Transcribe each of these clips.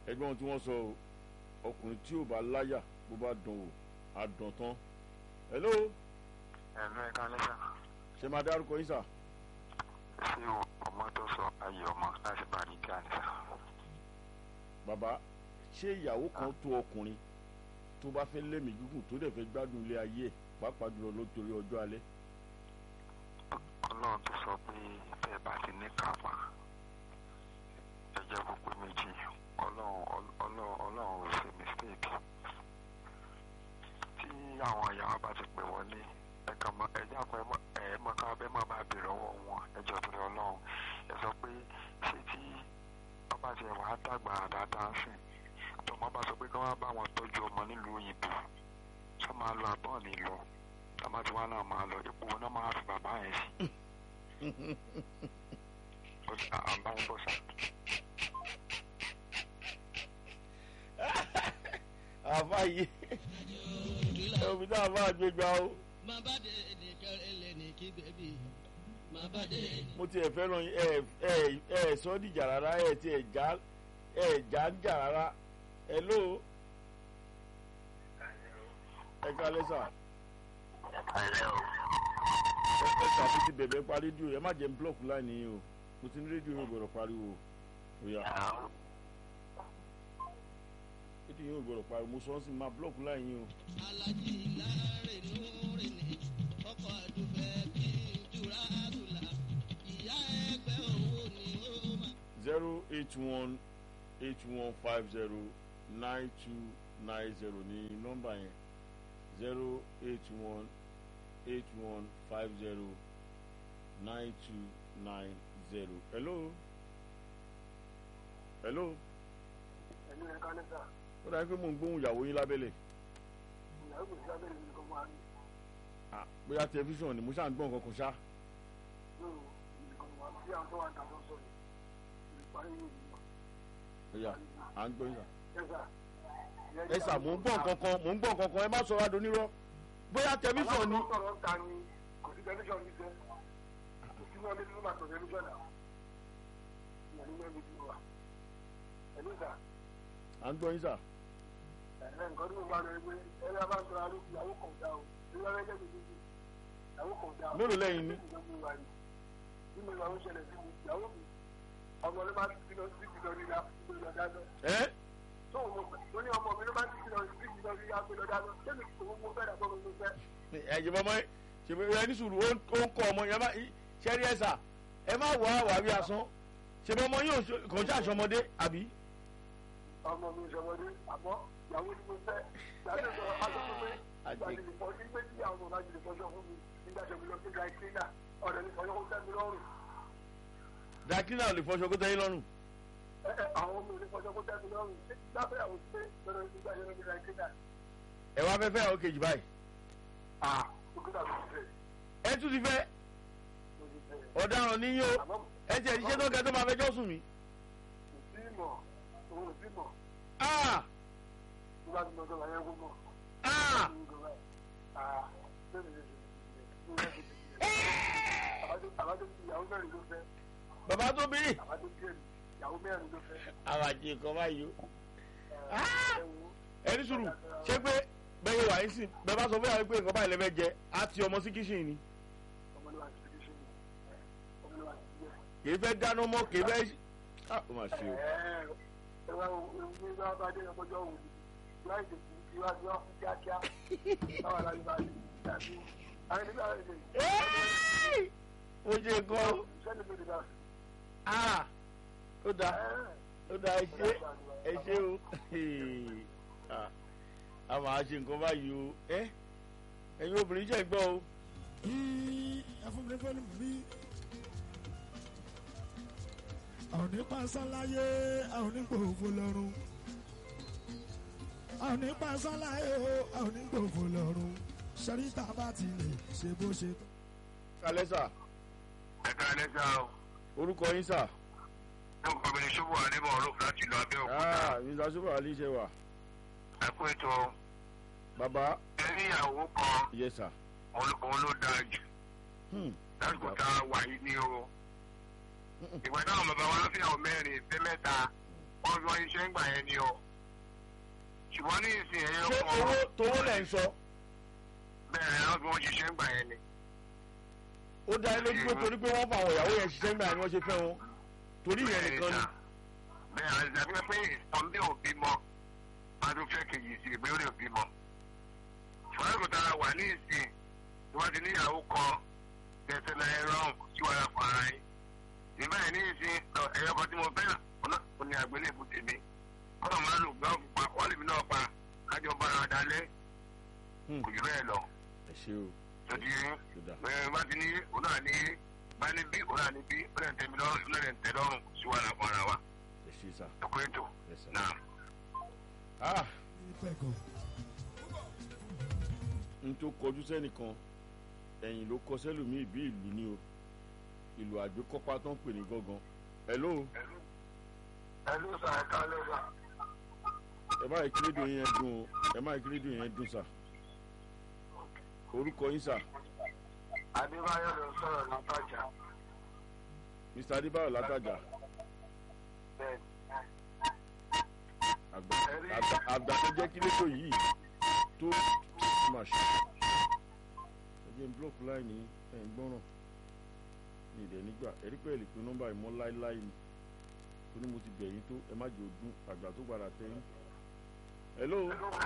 ẹgbẹ́ wọn tí wọ́n sọ o ọkùnrin tí ò bá láyà bó bá dán o á dán tán. hello ẹ̀lú ẹ̀ka lẹ́sà ṣe máa dárúkọ yín sà. sí ọmọ tó sọ ayé ọmọ láti bá ní kí á ní sà. bàbá ṣé ìyàwó kan tó ọkùnrin tó bá fẹ́ lẹ́mìí gígùn tó dẹ̀ fẹ́ gbádùn ilé ayé ẹ̀ pàápàá jùlọ lótorí ọjọ́ alẹ́. ọlọ́run tó sọ pé tẹ́ ẹ bá ti ní kápá ẹ jẹ́ kó pé méjì ọlọ́run ọlọ́run ọlọ́run ò ṣe mistake tí àwọn ìyàwó bá ti pè wọlé ẹ kàn mọ ẹ jápọ̀ ẹ mọ ẹ mọ ká bẹ́ẹ̀ má bàa bèrè ọwọ́ wọn ẹ jọ torí ọlọ́run ẹ sọ pé ṣé tí ọba tiẹ̀ wàá dàgbà dáadáa sìn tọmọ bá sọ pé kí wọ́n bá wọn tọ́jú ọmọ nílùú òyìnbó sọ máa lọ àbọ̀ ní lọ tọ́mọ tí wọ́n náà máa lọ ipò wọn náà máa fi bàbá yẹn sí. ó ti à ń bá yín bọ̀ sá. àfa yìí omi náà máa gbé gbà ó. mo tiẹ̀ fẹ́ràn yín ẹ ẹ ẹ sọ dìjà rárá ẹ ti ẹ̀ já ẹ já ń jà rárá hello ẹ kálẹ́ sà ẹ̀lẹ́ o. ẹ ẹ sà fi ti bẹ̀bẹ̀ pa rédíò ẹ má jẹ́ ń blọ́ọ̀kù láìní yìí o mo ti ní rédíò yóò gbọ́dọ̀ pariwo o yà rédíò yóò gbọ́dọ̀ pariwo mo sọ ọ́ sí máa blọ́ọ̀kù láìní o. alájí láre lóore ní ọkọ̀ àdúfẹ́ bí jura àdúlà ìyá ẹgbẹ́ owó ni ó máa. zero eight one eight one five zero nine two nine zero ní nọ́mbà yẹn zero eight one eight one five zero nine two nine zero. hello hello ẹ̀lú ẹ̀ka lẹ́sà ó dáa pé mò ń gbóhùn ìyàwó yín lábẹ́lẹ̀ ìyàwó kò sí abẹ́rẹ́ nìkan máa ń Ah, bóyá tẹlifíṣàn ni mo ṣáà ń gbọ́ nǹkan kan ṣá lò nìkan máa ń bí àwọn tó wà dàgbà sọ̀rọ̀ ìparí yìí ni wọ́n. bóyá à ń gbọ́ yín sà. ẹ̀sà ẹ sà mò ń gbọ́ nǹkan kan mò ń gbọ́ nǹkan kan ẹ má sọ wá donírọ́ bóyá tẹlifíṣàn ni sọ̀rọ̀ ta ni kò sí tẹlifíṣàn ní sẹ́ kò sí náà nínú bàtọ̀ tẹlifíṣàn náà ìyàní náà ní ìlú wa ẹ̀lú ìsà à ń gbọ́ yín sà. ẹ̀rẹ́ nǹkan tí mo bá lọ ẹgbẹ́ ẹ̀rẹ́ bá ń sọ̀rọ̀ alẹ́ ìyàwó kan dá o ìyàwó ẹgbẹ́ mi ní ìyàwó kan dá o. Mélòó lẹ́yìn ní? nínú ìyàwó ṣẹlẹ̀ sí mi ìyàwó mi ọmọ ló bá ti lọ sí ìlọ rí la ìlọ lọ dáná ẹ tó o mọ̀ tó ní ọmọ mi ló bá ti lọ sí ìlọ rí la ìlọ dáná sẹ́mi kò mo fẹ́ dàgbọ́ mi ló fẹ́. ẹ̀jẹ̀ bọ́mọ ṣèpè ẹ ní sùúrù ó ń ó ń kọ́ ọmọ yẹn má ṣẹ́rí ẹ̀ sà ẹ má wà á wàrí asán ṣèpè ọmọ yóò kò ń ṣàṣọmọdé àbí. ọmọ mi ìṣọmọdé àmọ́ ìyàwó ni mo fẹ́ ìyàwó sọ aṣọ pé ìgbàlejò ìfọ ní pé tí àwọn ọmọ láti lè fọṣọ fún mi nígbà tó mi lọ sí dry cleaner ọ̀dọ̀ ní fọṣọ kó tẹ́ mi lọ́rùn dàkínà ò lè fọṣọ kó tẹ́yìn lọ́rùn. ẹ ẹ àwọn ọmọ mi lè fọṣọ kó tẹ́ mi lọ́rùn ṣé lábẹ́ àwọn pé lọ́dọ̀ nígbà tó mi lọ sí dry cleaner ẹ wá fẹ́ fẹ́ àwọn kejì báyìí. ah òkúta mi ti fẹ́ ẹ tún ti fẹ́ mo ti fẹ́ ọ̀daràn níyó àmọ́ ẹ tiẹ̀ ṣiṣẹ́ tó kẹ́ tó máa fẹjọ́ sùn mí. kò sí mọ̀ òun ò sí mọ̀ Ah! nígbà tí mo sọ wáyé kó mọ̀ Ah! ah bẹ́ẹ̀ ni àbájọ ìyàwó mẹ́rin ló fẹ́ bàbá tó bí àbájọ díẹ̀ ìyàwó mẹ́rin ló fẹ́ àwàjì nǹkan báyìí o. ẹ wo ẹ ní sùúrù ṣé pé bẹ́ẹ̀ wà yín sìn bẹ́ẹ̀ bá sọ fún yàrá pé nǹkan báyìí lẹ́fẹ̀ẹ́ jẹ á ti ọmọ sí kíṣìn ni ọmọlúwa ti fi ṣe ọmọlúwa ti fi ṣe. kì í fẹ́ dáná mọ́ kì í fẹ́ ah ó mà ṣe o. ẹ wá ewu ní bá bá dé ọmọdé ọ̀hún láì lè fi ìwádìí wọn fún kíákíá báwa la yóò bá yìí tàbí àwọn nígbà rẹ̀ lè Ẹ́ẹ̀! ó jẹ nǹkan o. sẹ́ni ló lè dá ah ó dáa ó dáa ẹ ṣe ẹ ṣe o Ah, a máa ṣe nǹkan báyìí o ẹ ẹ̀yin obìnrin jẹ́ gbọ́ o. ẹfúnmi bí àwọn nípa sáláyé àwọn nípa òfò lọ́rùn àwọn nípa sáláyé o àwọn nípa òfò lọ́rùn sẹ́ríta bá ti lè ṣe bó ṣe tó. kalẹ́ sà ẹ̀ka lẹ́sà o. orúkọ yín sà. ní kọ́mìnì ṣubú àníbọ̀ ọ̀rọ̀ láti ìlú abẹ́òkúta. ah mr super ali ṣe wà. ẹ kú ètò bàbá ẹni ìyàwó kan yes sir. òun ló dáa jù Hmm. lásìkò tá a wà yìí ní o. ìgbà táwọn bàbá wa fi àwọn mẹ́rin fẹ́ mẹ́ta wọ́n fi wọ́n iṣẹ́ ń gbà yẹn ni o ṣùgbọ́n ní ìsìn ẹ̀yẹ ṣé owó tówó lẹ̀ ń sọ bẹ́ẹ̀ wọ́n fi wọ́n ṣiṣẹ́ ń gbà yẹn ni. ó dá yín lójú pé torí pé wọ́n fa àwọn ìyàwó yẹn ṣiṣẹ́ ńgbà ni wọ́n ṣe fẹ́ wọn torí ìyẹn nìkan ni bẹ́ẹ̀ àti àti pé ìsọ̀ndé ò bímọ máa tún fẹ́ kejì sí ìgbé orí ò bímọ. ṣùgbọ́n kò tara wà ní ìsìn tí wọ́n ti níyàwó kan tẹ̀sẹ̀ náà ẹ̀rọ sí wàhálà fún ara yín. ìgbà yẹn ní ìsìn ẹ̀yọ́ kan tí mo fẹ́ náà ó ní àgbélébù tèmi. kọ́nà máa lò gbọ́ pa wọ́n lè mi náà pa kájọ bára dalẹ̀ Hmm. kò jù bẹ́ẹ̀ lọ. ẹ ṣe o tọ́jú yín tó dà bẹ́ẹ̀ bá ti ní òun náà ní bá ní bí òun náà ní bí ó lè tẹ̀mí lọ́rùn ó lè tẹ̀ lọ́rùn sí wàhálà fún ara wa. ẹ ṣe sà ẹ̀kọ́ ètò ẹ sà. náà. ah ìfẹ́ kan n tó kọjú sẹ́nìkan ẹ̀yìn ló kọ sẹ́lòmíì bí ìlú ni o ìlú àgbékọ́pá tó ń pè ní gángan hello ẹlú sà ẹ̀ka lẹ́sà ẹ má yẹ kí rédíò yẹn dùn o ẹ má yẹ kí rédíò yẹn dùn sà orúkọ yín sà adébáyọ̀ ló ń sọ̀rọ̀ látàjà mr adébáyọ̀ látàjà bẹ́ẹ̀ àgbà àgbà- àgbà tó jẹ́ kí rédíò yìí tó máa ṣe ẹ jẹ́ n block line yìí ẹ̀ ń gbọ́ràn ní ìdẹ̀ nígbà ẹ̀rí pẹ̀lú pé nọ́mbà ìmọ̀ láéláé ni tó ní mo ti bẹ̀ yín tó ẹ má jẹ́ òdún àgbà tó padà tẹ̀ yín hello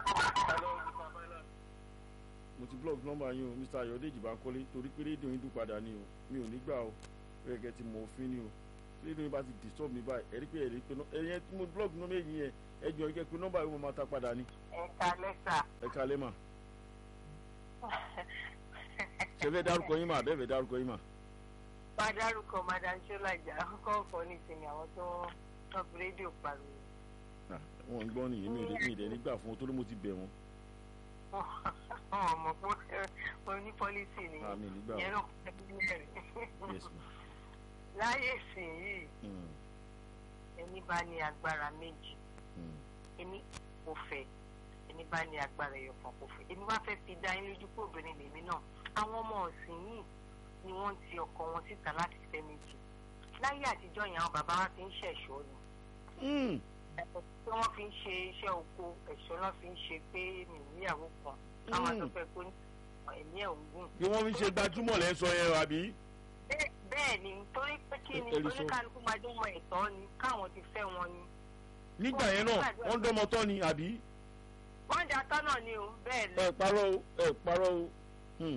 mo ti block nọ́mbà yín o mr ayọ̀dèjì bankole torí pé rédíò yín dún padà ni o mi ò ní gbà o gẹ́gẹ́ tí mo fi ni o tí rédíò yín bá ti disturb mi báyìí ẹ̀rí pé ẹ̀rí pé ẹ̀yẹn tí mo block nọ́mbà yín yẹn ẹ jọ ẹ jẹ́ pé nọ́mbà yín mo máa ta padà ni ẹ̀ka lẹ́sà ẹ kalẹ́ mà ṣe fẹ́ dárúkọ yín mà bẹ́ẹ̀ fẹ́ dárúkọ yín mà bá dárúkọ madam ṣọlájà kọ́ fọ́ nísìnyí àwọn tó ń fi rédíò pariwo Ah, wọn ń gbọ́ nìyí mi ò dé mi ì dẹ̀ nígbà fún wọn torí mo ti bẹ̀ wọn wọn mọ̀ pé mo ní pọ́lísì ni àmì nígbà ìyẹn wọn náà kọ́ mẹ́rin yes ma láyé sìn yìí Mm, ẹni bá ní agbára méjì mm, ẹni kò fẹ́ ẹni bá ní agbára ẹyọ kan kò fẹ́ ẹni wá fẹ́ fi dá yín lójú pé obìnrin lèmi náà àwọn ọmọ ọ̀sìn yìí ni wọ́n ti ọkọ wọn síta láti fẹ́ méjì láyé àtijọ́ yẹn àwọn bàbá wa fi ń ṣẹ̀ṣọ́ ni mm. ẹ̀sọ́ tí wọ́n fi ń ṣe iṣẹ́ oko ẹ̀ṣọ́ náà fi ń ṣe pé mi níyàwó kan káwọn Mm. àtọ́fẹ́ kó ní ẹ̀mí ẹ̀ ń gùn. bí wọ́n fi ṣe gbajúmọ̀ lẹ́ ń sọ yẹn àbí Bẹ́ẹ̀- bẹ́ẹ̀ ni torí pé kí ni Ẹ- ẹ̀rí sọ. oníkálukú máa dún mọ ẹ̀tọ́ ni káwọn ti fẹ́ wọn ni. nígbà yẹn náà wọ́n ń dọ́mọ tọ́ ni àbí wọ́n dà tọ́ náà ni o bẹ́ẹ̀ ni ẹ parọ́ o ẹ parọ́ o Hmm.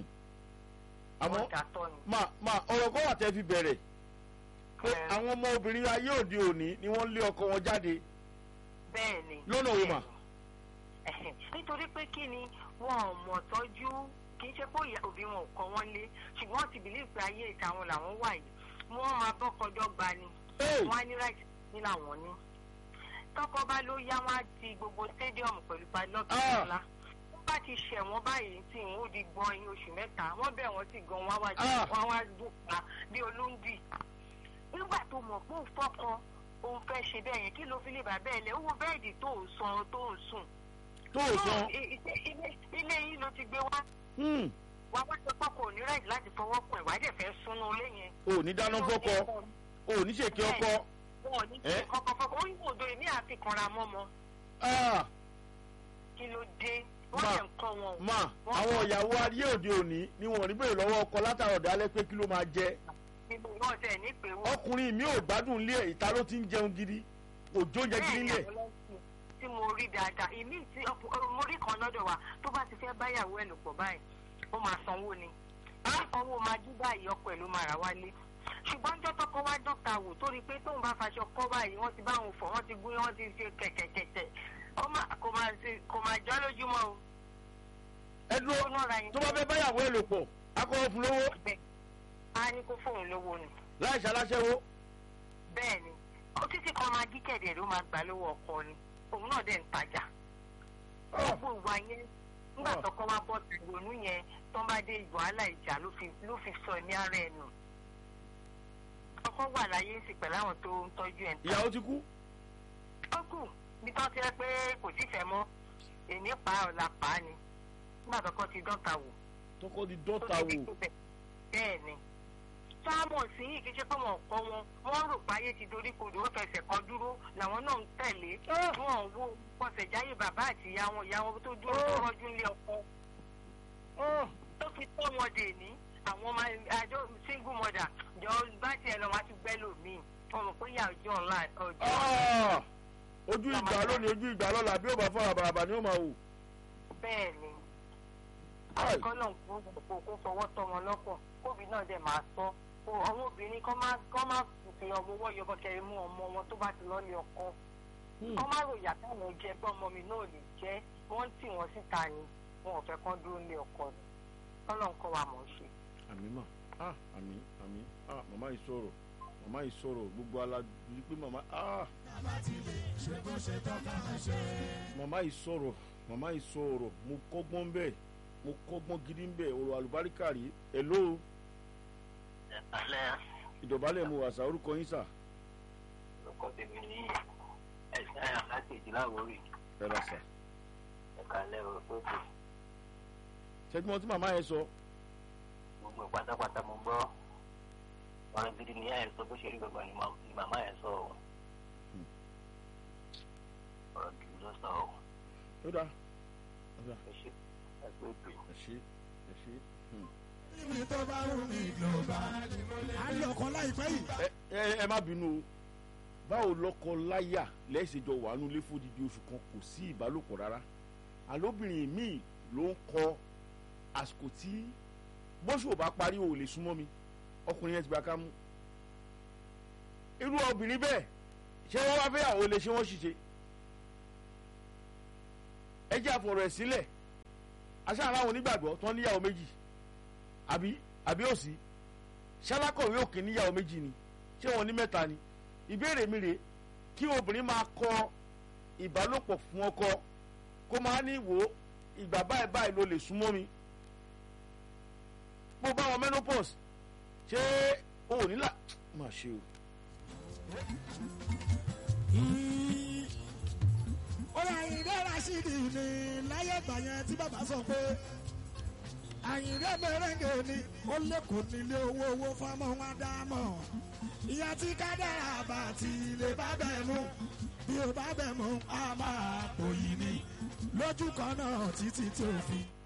àmọ́ wọ́n dà tọ́ ni. máa máa ọ̀rọ̀ kọ́ wà tẹ́ fi bẹ̀rẹ̀ pé Ẹ. àwọn ọmọ obìnrin ayé òde òní ni wọ́n lé ọkọ wọn jáde bẹ́ẹ̀ ni. lọ́nà wo mà Ẹ̀hẹ̀, nítorí pé kí ni wọn ò mọ̀ tọ́jú kì í ṣe pé ìyá òbí wọn ò kọ́ wọn lé ṣùgbọ́n wọ́n ti bìlíì pé ayé ìtàwọn làwọn wà yìí wọ́n máa bọ́kọjọ́ gba ni Hey! wọ́n á ní right ní làwọn ní. tọkọ bá ló yá wọn á ti gbogbo stadium pẹ̀lú padlock Ah! ńlá wọ́n bá ti ṣẹ̀ wọ́n báyìí tí wọ́n ó di gbọ́n yín oṣù mẹ́ta wọ́n bẹ̀ wọ́n sì gan wọ́n á wá Ah! wọ́n á wá dùn pa bí olóńdì. nígbà tó mọ̀ pé òun fọ́kàn òun fẹ́ ṣe bẹ́ẹ̀ yẹn kí ló fi lè bà bẹ́ẹ̀ lẹ̀ owó bẹ́ẹ̀dì tó ń san tó ń sùn tó o sọ No, i- i- ilé- ilé yín ló ti gbé wá Hmm. wà wá sọ pé kò ní rẹ̀ láti fọwọ́ pọ̀ ìwà dẹ̀ fẹ́ súnú ilé yẹn. o ò ní dáná fọ́kọ o ò ní ṣèké ọkọ wọn ò ní Eh? ṣe kọ́kọ́ fọ́kọ́ ó yín òdo èmi àti kanra mọ́mọ́ Ah! kí ló dé wọ́n Ma- lè ń kọ́ wọn. ma àwọn ìyàwó ayé òde òní ni wọn ò ní bèrè lọ́wọ́ ọkọ látàrọ̀ dálẹ́ pé kí ló máa jẹ nínú náà tẹ̀ ní pé wọ́n. ọkùnrin mi ò gbádùn ilé ẹ̀ ìta ló ti ń jẹun gidi òjò ń jẹ gidi bẹ́ẹ̀ ni nílẹ̀ àwọn ọlọ́sìn tí mo rí dáadáa èmi tí ọkù- ọ- mo rí kan lọ́dọ̀ wa tó bá ti fẹ́ báyàwó ẹ̀ lò pọ̀ báyìí ó máa sanwó ni sanwó máa dí báyìí ọkọ ẹ̀ ló máa rà wálé ṣùgbọ́n jọ́ tọkọ wá dọ́ta wò tó rí i pé tóun bá faṣọ kọ́ báyìí wọ́n ti bá òun fọ̀ wọ́n ti gún wọ́n ti ṣe kẹ̀kẹ̀kẹ̀kẹ̀ ó máa- kò máa ṣe- kò máa jọ́ lójúmọ́ o ẹ dúró ó náà ra yẹn tó bá fẹ́ báyàwó ẹ̀ lò pọ̀ akọ̀wé fún lówó bẹ́ẹ̀ á ní kó fóun lówó ni láì ṣaláṣẹ́wó bẹ́ẹ̀ ni ó títí kan máa dí kẹ̀dẹ̀ ló máa gbà lówó ọkọ ni òun náà dẹ̀ ń tajà gbogbo ìwà yẹn nígbà Ah. tọkọ wa bọ́ ti ronú yẹn tó ń bá dé wàhálà ìjà ló fi ló fi sọ ní ara ẹ̀ nù ọkọ wà láyé sí pẹ̀lú àwọn tó ń tọ́jú ẹ̀ ń ta ìyàwó ti kú ó kù bí tó ti rẹ pé kò sífẹ̀ẹ́ mọ́ èmi pa ọ̀la pa á ni nígbà tọkọ ti dọ́ta wò tọkọ di tó dọ́ta ti di wò tó bẹ̀ bẹ́ẹ̀ ni táàmù sí yìí kí ṣe pé wọn kọ́ wọn wọ́n rò páyé ti dorí kodò wọ́n fẹsẹ̀ kan dúró làwọn náà ń tẹ̀lé wọn ò wo pọ̀sẹ̀jáyé bàbá àti ìyá wọn ìyá wọn tó dúró tó rọ́jú ńlé ọkọ tó fi tọ́ wọn dè ní àwọn ọmọ àjọ single mother jọ bá tiẹ̀ lọ wọn á ti gbẹ́ lòmíì wọn mọ̀ pé ìyá ọjọ́ ńlá ọjọ́ Ah! ojú ìgbà lónìí ojú ìgbà lọ́la bí ó bá fọ́ àbàràbà ni ó máa wò. bẹ́ẹ̀ ni Ai. àkọ́ náà kó kó kó fọwọ́ tọ́ wọn lọ́pọ̀ kóbi náà dẹ̀ máa sọ kó àwọn obìnrin kọ́ máa kọ́ máa fi ọmọ owó yọbọkẹrẹ mú ọmọ wọn tó bá ti lọ́ọ́ lé ọkọ Hmm. kọ́ máa ròyà táwọn jẹ pé ọmọ mi náà lè jẹ́ wọ́n tì wọ́n síta ni wọn ò fẹ́ kán dúró lé ọkọ ni kọ́lọ́ ń kọ́ wa mọ̀ ọ́ ṣe. àmì mà ah àmì àmì ah màmá yìí sọ̀rọ̀ màmá yìí sọ̀rọ̀ gbogbo alájú pé màmá ah màmá yìí sọ̀rọ̀ màmá yìí sọ̀rọ̀ mo kọ́gbọ́n bẹ́ẹ̀ mo kọ́gbọ́n gidi bẹ́ẹ̀ ọ̀rọ̀ àlùbáríkà rí hello alẹ́ ìdọ̀bálẹ̀ mo wà sá orúkọ yín sà ọkọ̀ tèmi ní ẹ̀sìn àyà láti ìdílé àwórì ẹ rà sà ẹ̀ka alẹ́ òkú ṣẹ́jú mọ́ tí màmá yẹn sọ gbogbo pátápátá mo gbọ́ ọ̀rọ̀ gidi ní ẹ̀ sọ bó ṣe rí gbogbo ni ma- ni màmá ẹ̀ sọ ọ́ ọ̀rọ̀ gidi ló sọ ọ́ ó dáa ó dáa ẹ ṣe ẹ pé pè ẹ ṣe ẹ ṣe. hmm. níbi tó bá wù mí ló bá a lọ kọ láìpẹ́ yìí. ẹ ẹ ẹ má bínú o báwo lọkọ láyà lẹ́sẹ̀jọ wà nulẹ̀ fódìdí oṣù kan kò sí ìbálòpọ̀ rárá àlóbìnrin míì ló ń kọ àsìkò tí bóṣù ò bá parí o ò lè súnmọ́ mi ọkùnrin yẹn ti gba ká mú irú obìnrin bẹ́ẹ̀ ṣé wọ́n wá fẹ́yàwó lè ṣe wọ́n ṣiṣẹ́ ẹ jẹ́ àfọ̀rọ̀ ẹ̀ sílẹ̀ aṣáájú àwọn onígbàgbọ́ tó ń níyàwó méjì àbí àbí òsì ṣálákọ̀wé òkè níyàwó méjì ni ṣé wọn ní mẹ́ta ni ìbéèrè mi rèé kí obìnrin máa kọ ìbálòpọ̀ fún ọkọ kó máa ní wò ó ìgbà báyìí báyìí ló lè súnmọ́ mi bó bá wọn menopause ṣé o ò nílà má ṣe o. ó yà Àyìndé Rashidi ní láyé ìgbà yẹn tí bàbá sọ pé Àyìndé mẹrẹngẹ ni ó lẹkọọ nílé owó owó fọmọ wọn dámọ ìyá tí kádàrà bá ti lè bá bẹ̀ mú bí ó bá bẹ̀ mú a máa pòyì ni lójú kan náà títí tí ó fi